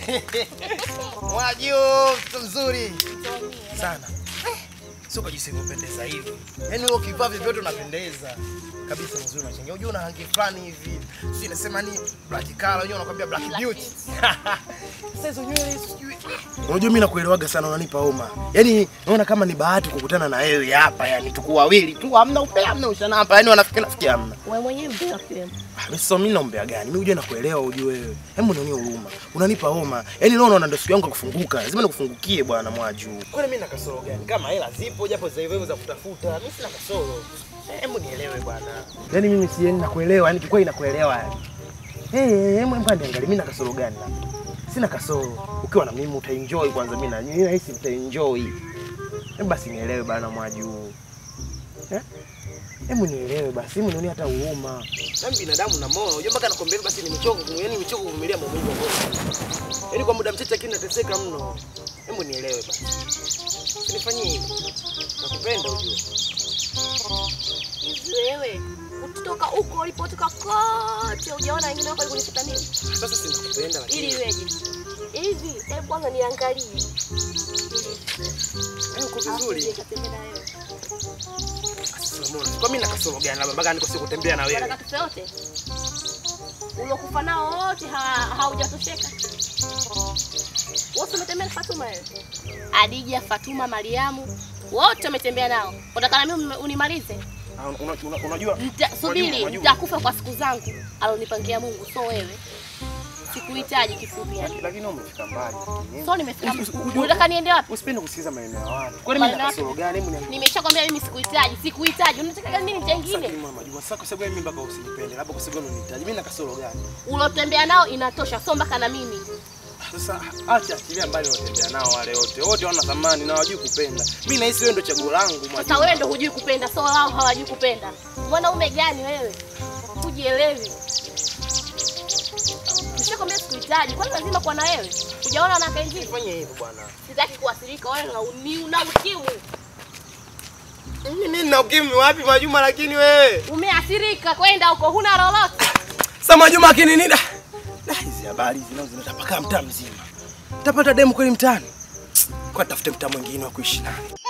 Mwaju, mtoto mzuri sana. Sio kwa jinsi unavyopendeza hivi. Yaani wewe ukivaa vyovyote unapendeza. Kabisa mzuri unachangia. Unajua una rangi fulani hivi. Si nasema ni black color, unajua unakwambia black beauty. Sasa hizo nywele sijui. Unajua mimi nakuelewaga sana unanipa homa. Yaani naona kama ni bahati kukutana na wewe hapa, yani tuko wawili tu, hamna upea, hamna ushana hapa. Yaani wanafikia nafikia hamna. Wewe mwenyewe mbea kiwemo. Ah, Mimi sasa mimi naombea gani? Mimi uje nakuelewa ujue wewe. Hebu nionee huruma. Unanipa homa. Yaani leo naona ndio siku yangu ya kufunguka. Lazima nikufungukie bwana Mwaju. Kwani mimi na kasoro gani? Kama hela zipo japo za hivyo za kutafuta, mimi sina kasoro. Eh, Hebu nielewe bwana. Yaani mimi si yani nakuelewa, yani kikweli nakuelewa yani. Eh, hey, hebu hebu niangalie mimi na kasoro gani labda? Sina kasoro. Ukiwa na mimi utaenjoy kwanza mimi na mimi nahisi utaenjoy. Hebu basi nielewe bwana Mwaju. Eh? Hebu nielewe basi, hebu nione hata huruma. Nami binadamu na moyo, unajua mpaka nakwambia hivi basi nimechoka, yaani nimechoka kuvumilia maumivu ya moyo. Yaani kwa muda mchache lakini nateseka mno. Hebu nielewe basi. Usinifanyie hivi. Nakupenda ujue. Hivi wewe kutoka huko ulipotoka kote hujaona wengine wako walikuniseta nini? Sasa si nakupenda lakini. Ili iweje? Hivi hebu kwanza niangalie. Eh, uko vizuri. Nikatembea na wewe. Sasa umeona. Kwa mimi na kasoro gani labda mpaka nikose kutembea na wewe? Wanataka tufe wote. Uliokufa nao wote ha- haujatosheka. Wote umetembea na Fatuma wewe. Adija, Fatuma, Mariamu wote umetembea nao. Unataka na mimi unimalize? Ah, una- una- Unajua Nita, subiri, unajua. nitakufa kwa siku zangu alonipangia Mungu, so wewe. Sikuhitaji kifupi yani. lakini umefika mbali. So nimefika. Usi- usi- Unataka niende wapi? Usipende kusikiza maneno ya watu. Kwani mimi na Maneno kasoro gani? Hebu niambie. Nimeshakwambia mimi sikuhitaji, sikuhitaji. Unataka nini Sasa chengine? mama Majuma, sasa kwa sababu mimi mpaka usinipende, labda kwa sababu unanihitaji. Mimi na kasoro gani? Ulotembea nao inatosha, so mpaka na mimi. Sasa acha achilia mbali unatembea nao wale wote. Wote wana thamani na hawajui kupenda. Mimi nahisi wewe ndio chaguo langu Majuma. Sasa wewe ndo hujui kupenda, so wao hawajui kupenda. Mwanaume gani wewe? Hujielewi. Nishakwambia sikuhitaji, kwani lazima kuwa na wewe? Hujaona wanawake wengine? Fanya hivyo bwana. Sitaki kuathirika, wewe una uni- una ukimwi. Mimi nina ukimwi wapi Majuma lakini wewe? Umeathirika kwenda huko, huna lolote. Sasa Majuma lakini nini? Da, Da, hizi habari hizi nazo zinatapakaa mtaa mzima. Tapata demu kweli mtaani? Kwa tafute mtaa mwingine wa kuishi naye.